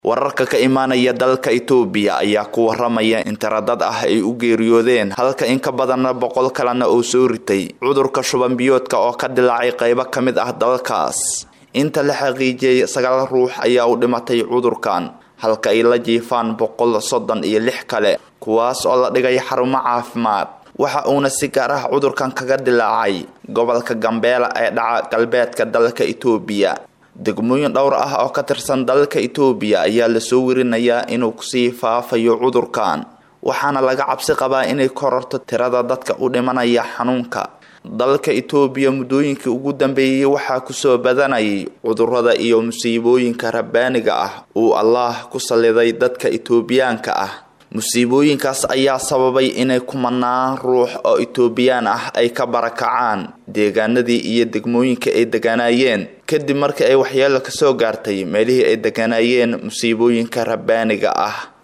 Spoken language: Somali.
wararka ka imaanaya dalka itoobiya ayaa ku waramaya in tiradad ah ay u geeriyoodeen halka in ka badanna boqol kalena uu soo ritay cudurka shuban biyoodka oo ka dilaacay qaybo ka mid ah dalkaas inta la xaqiijiyey sagaal ruux ayaa u dhimatay cudurkan halka ay la jiifaan boqol soddon iyo lix kale kuwaas oo la dhigay xarumo caafimaad waxa uuna si gaar ah cudurkan kaga dilaacay gobolka gambeela ee dhaca galbeedka dalka itoobiya degmooyin dhowr ah oo ka tirsan dalka itoobiya ayaa lasoo werinayaa inuu kusii faafayo cudurkan waxaana laga cabsi qabaa inay kororto tirada dadka u dhimanaya xanuunka dalka itoobiya muddooyinkii ugu dambeeyey waxaa kusoo badanayay cudurada iyo musiibooyinka rabbaaniga ah uu allaah ku salliday dadka itoobiyaanka ah musiibooyinkaas ayaa sababay inay kumanaan ruux oo itoobiyaan ah ay ka barakacaan deegaanadii iyo degmooyinka ay deganaayeen kadib markii ay waxyeelo kasoo gaartay meelihii ay deganaayeen musiibooyinka rabbaaniga ah